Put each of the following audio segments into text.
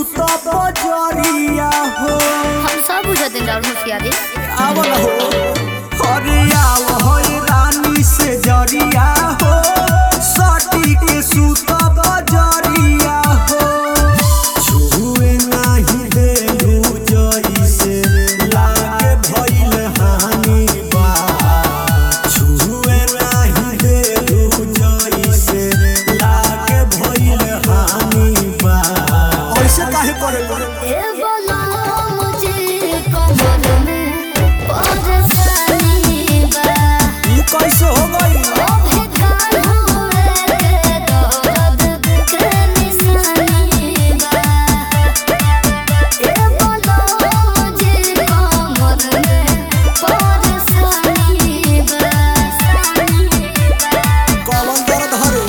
सुत बजरिया हो हम सब बुझते राहुल होशियारी आवल हो अरे आव हो रानी से जरिया हो सटी के सुत बजरिया हो छुए नाही देलू जइसे लागे भइल हानि बा छुए नाही देलू जइसे लागे भइल हानि बा ऐसे काहे करे ए बोला मुझे कमर में परेशानी बा ई कैसे हो गई ओ बेकार हुए के दर्द के निशानी बा ए बोला मुझे कमर में परेशानी बा कौन दर्द हरे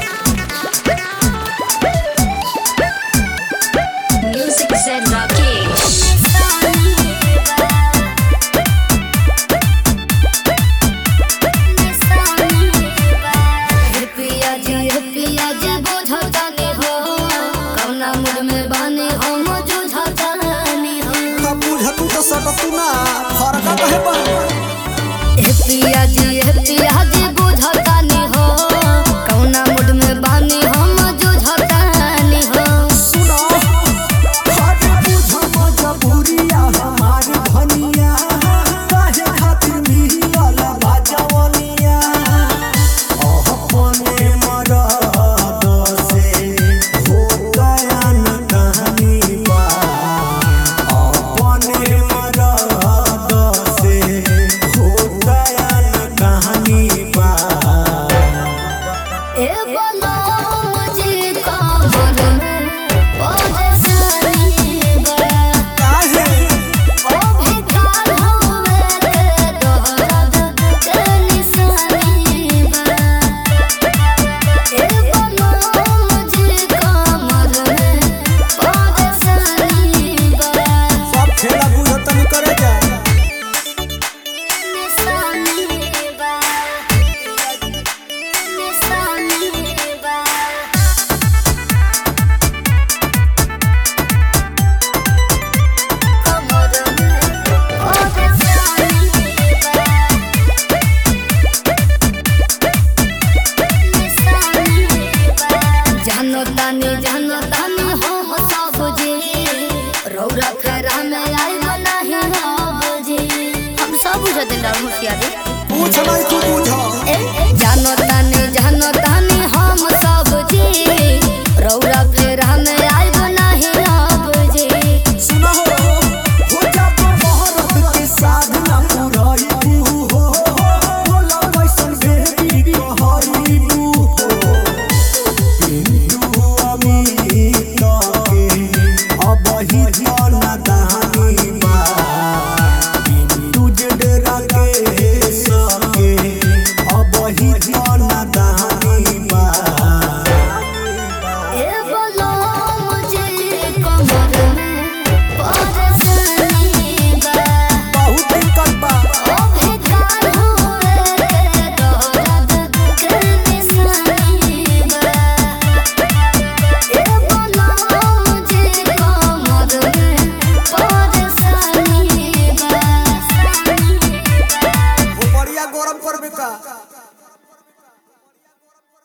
Music said Rakesh. का बुझतू तो सटतू ना फरका कहे बा सुनो हट बुझ मजबूरिया हमारी धनिया काहे खातिर मिलल बाजवनिया अपने मरद से हो गया न कहानी बा अपने मरद से हो गया न कहानी बा ए बोलो मुझे कमर में परेशानी बा काहे ओ बेकार हुए के दर्द के निशानी बा ए बोलो मुझे कमर में परेशानी बा सब खेला बुझतनी करे जा निशानी बा निशानी बा कमर में परेशानी बा निशानी बा जानो तानी जानो तानी हम सब जी रौरा फेरा में आई नहीं हम जी हम सब बुझते राहुल होशियारी पूछ नहीं तू बुझ ए